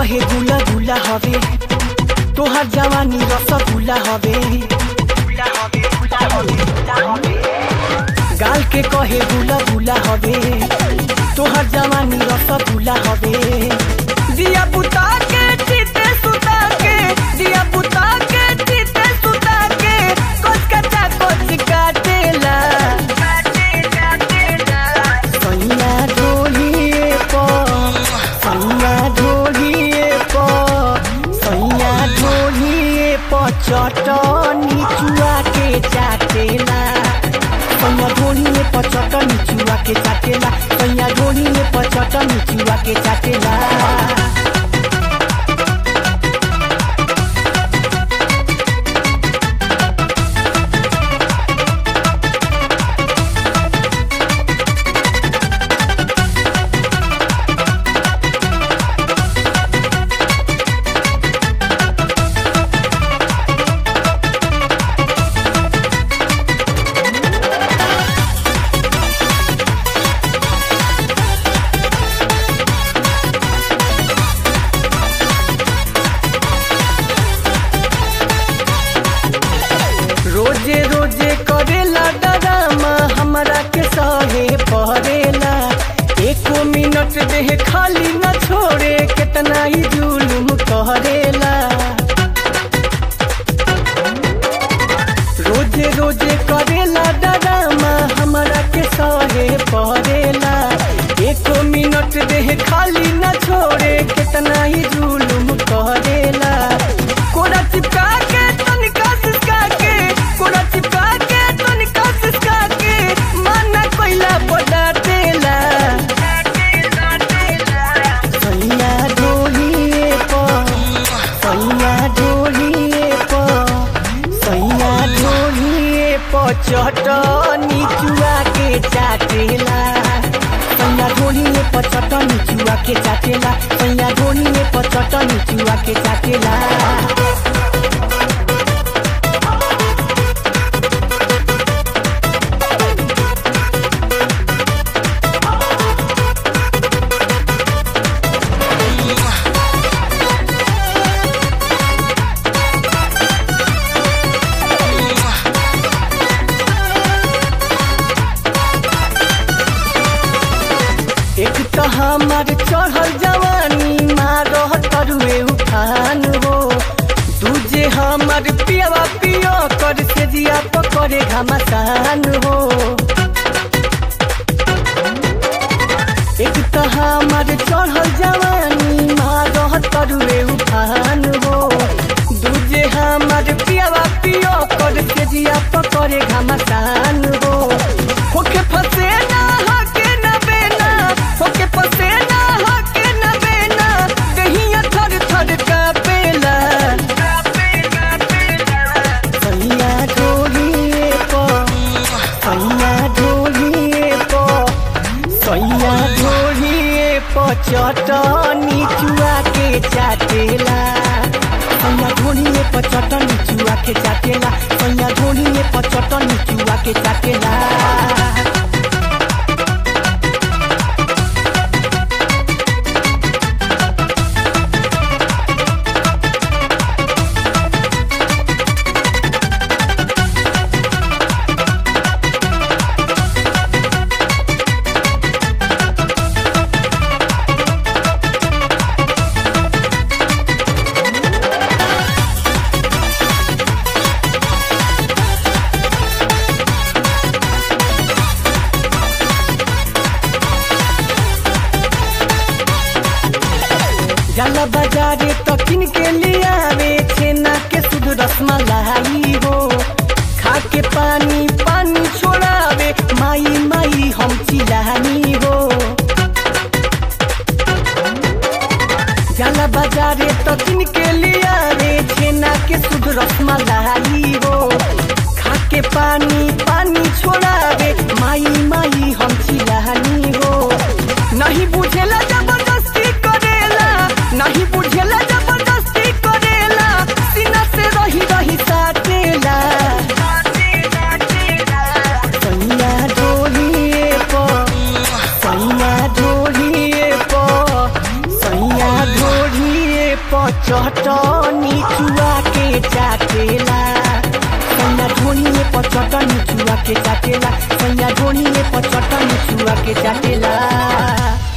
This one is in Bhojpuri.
कहे गुला गुला हवे तोहर जवानी रसगुल्ला हवे गाल के कहे गुला गुला हवे तोहर जवानी रसगुल्ला हवे दिया बुता के चिते सुता के दिया बुता के चिते सुता के कोच कटा कोच काटेला सैया ढोलिए पर सैया ढोलिए पर सैया ढोलिए पर चटनी चुआ के चाटेला सैया ढोलिए पर चटनी चुआ के चाटेला सैया ढोलिए पर चटनी चुआ के चाटेला रोजे रोजे करेला डरामा हमरा के सहे पड़ेला एको मिनट देह खाली न छोड़े कितना ही जुलुम करेला रोजे रोजे करेला डरामा हमरा के सहे पड़ेला एको मिनट देह खाली न छोड़े कितना ही जुलुम करेला कोरा चिपका के तनिका सिसका के कोरा चिपका के तनिका सिसका के माना कोइला बड़ा तेला सैया ढोलिए पर सैया ढोलिए पर सैया ढोलिए पर चटनी चुआ के चाटेला सैया ढोलिए पर चटनी चुआ के चाटेला सैया ढोलिए पर चटनी चुआ के चाटेला एक तो हमार चढ़ल जवानी मारह तरुए उठान हो दूजे हमार पियावा पियो कर से जिया पकड़े घमासान हो एक तो हमार चढ़ल जवानी मारह तरुए उठान हो दूजे हमार पियावा पियो कर से जिया पकड़े घमासान हो होके फसे ना हके ना बेना होके फसे ना हके ना बेना कहिया थर थर कापेला सैया ढोलिए पर सैया ढोलिए पर सैया ढोलिए पर चटनी चुआ के चाटेला सैया ढोलिए पर चटनी चुआ के चाटेला सैया ढोलिए पर चटनी चुआ के चाटेला जाला बाजारे तो किन के लियावे छेना के शुद्ध रसमलाई हो खा के पानी पानी छोड़ावे माई माई हम चिलानी हो जाला बाजारे तो किन के लियावे छेना के शुद्ध रसमलाई हो खा के पानी पानी छोड़ावे माई माई हम चिलानी हो नहीं बुझेला जबरदस्ती करेला नहीं बुझेला जबरदस्ती करेला सीना से रही रही साटेला सैया ढोलिए पर सैया ढोलिए पर सैया ढोलिए चटनी चुआ के चाटेला सैया ढोनिए पर चटनी चुआ के चाटेला सैया ढोनिए पर चटनी चुआ के चाटेला